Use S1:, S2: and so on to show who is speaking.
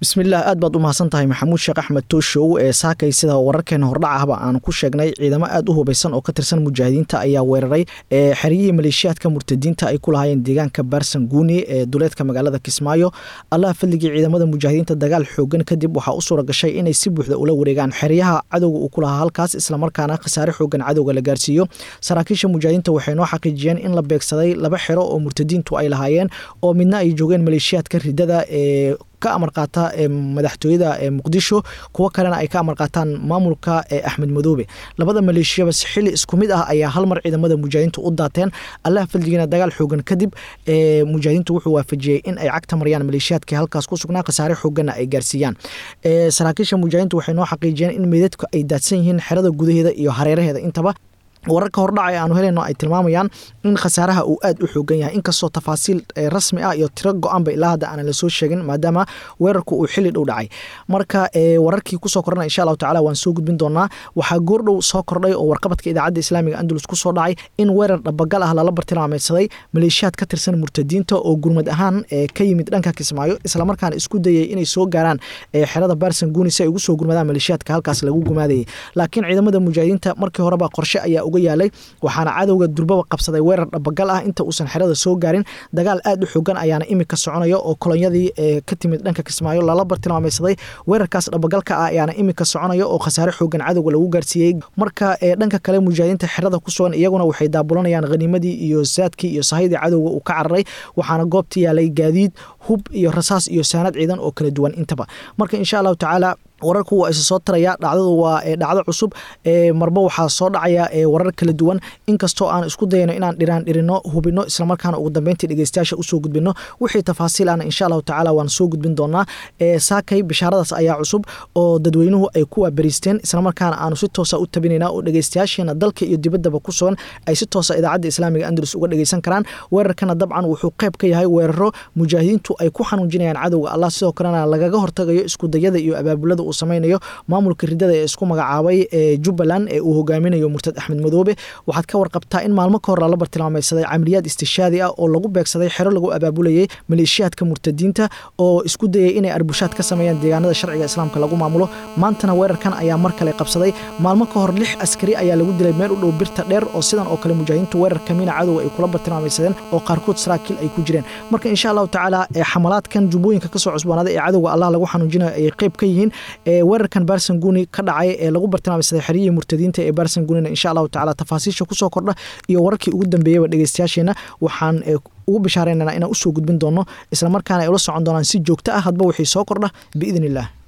S1: bismillaah aad baad u mahadsan tahay maxamuud sheekh axmed tooshow ee saakay sida wararkeena hordhacahba aan ku sheegnay ciidamo aad u hubaysan oo ka tirsan mujaahidiinta ayaa weeraray xeryihii maleeshiyaadka murtadiinta ay ku lahaayeen deegaanka baarsan guuni ee duleedka magaalada kismaayo allaha fadligii ciidamada mujaahidiinta dagaal xoogan kadib waxaa u suura gashay inay si buuxda ula wareegaan xeryaha cadowga uu ku lahaa halkaas islamarkaana khasaare xoogan cadowga la gaarsiiyo saraakiisha mujaahidiinta waxay noo xaqiijiyeen in la beegsaday laba xero oo murtadiintu ay lahaayeen oo midna ay joogeen maleeshiyaadka ridada ee ka amar qaata madaxtooyada muqdisho kuwo kalena ay ka amar qaataan maamulka axmed madoobe labada maleeshiyaba si xili isku mid ah ayaa hal mar ciidamada mujaahidiintu u daateen allaha faldigiina dagaal xoogan kadib mujaahidiintu wuxuu waafajiyey in ay cagta mariyaan maleeshiyaadkii halkaas ku sugnaa khasaare xooganna ay gaarsiiyaan saraakiisha mujaahidiintu waxay noo xaqiijiyeen in meydadku ay daadsan yihiin xerada gudaheeda iyo hareeraheeda intaba wararka hordhacay aanu helayno ay tilmaamayaan in khasaaraha uu aad u xoogan yahay inkastoo tafaasiil rasmi ah iyo tiro go-aanba ilaa hadda aanan lasoo sheegin maadaama weerarku uu xili dhow dhacay marka wararkii kusoo kordhana insha allahu tacala waan soo gudbin doonaa waxaa goordhow soo kordhay oo warqabadka idaacadda islaamiga andalus kusoo dhacay in weerar dhabagal ah lala bartilmaameysaday maleeshiyaad ka tirsan murtadiinta oo gurmad ahaan ka yimid dhanka kismaayo islamarkaana isku dayay inay soo gaaraan xerada baarsan guuni si ay ugu soo gurmadaan maleeshiyaadka halkaas lagu gumaadayay laakiin ciidamada mujaahidiinta markii horeba qorshe ayaa yaalay waxaana cadowga durbaba qabsaday weerar dhabagal ah inta uusan xerada soo gaarin dagaal aad u xoogan ayaana imika soconaya oo kolonyadii ka timid dhanka kismaayo lala bartilmaameysaday weerarkaas dhabagalka ah ayaana imika soconaya oo khasaare xoogan cadowga lagu gaarsiiyey marka dhanka kale mujaahidiinta xerada ku sugan iyaguna waxay daabulanayaan khaniimadii iyo saadkii iyo sahaydii cadowga uu ka cararay waxaana goobta yaalay gaadiid hub iyo rasaas iyo saanad ciidan oo kala duwan intaba marka insha allahu tacaala wararku waa isa soo taraya dhacdadu waa dhacdo cusub marba waxaa soo dhacaya warar kala duwan inkastoo aan isku dayano inaan dhiraan dhirino hubino islamarkaana ugu dambeyntii dhegeystayaasha usoo gudbino wixii tafaasiil ana insha allahu tacala waan soo gudbin doonaa saakay bishaaradaas ayaa cusub oo dadweynuhu ay ku waabariisteen islamarkaana aanu si toosa u tabinayna oo dhegeystayaasheena dalka iyo dibaddaba ku sugan ay si toosa idaacadda islaamiga andalus uga dhegeysan karaan weerarkana dabcan wuxuu qayb ka yahay weeraro mujaahidiintu ay ku xanuujinayaan cadowga allah sidoo kalena lagaga hortagayo iskudayada iyo abaabulada uu samaynayo maamulka ridada ee isku magacaabay ee jubbaland ee uu hogaaminayo murtad axmed madoobe waxaad ka warqabtaa in maalmo ka hor lala bartilmaameysaday camaliyaad istishaadi ah oo lagu beegsaday xero lagu abaabulayay maleeshiyaadka murtadiinta oo isku dayay inay arbushaad ka sameeyaan deegaanada sharciga islaamka lagu maamulo maantana weerarkan ayaa mar kale qabsaday maalmo ka hor lix askari ayaa lagu dilay meel u dhow birta dheer oo sidan oo kale mujaahidiintu weerar kamiina cadowga ay kula bartilmaameysadeen oo qaarkood saraakiil ay ku jireen marka insha allahu tacaala xamalaadkan jubbooyinka kasoo cusboonaaday ee cadowga allah lagu xanuujinayo ay qayb ka yihiin weerarkan baarsan guuni ka dhacay ee lagu bartilmaameysaday xeryihii murtadiinta ee baarsan guunina insha allahu tacala tafaasiisha kusoo kordha iyo wararkii ugu dambeeyaba dhegeystayaasheena waxaan ugu bishaareynana inaan usoo gudbin doono islamarkaana ay ula socon doonaan si joogto ah hadba wixii soo kordha biidn illah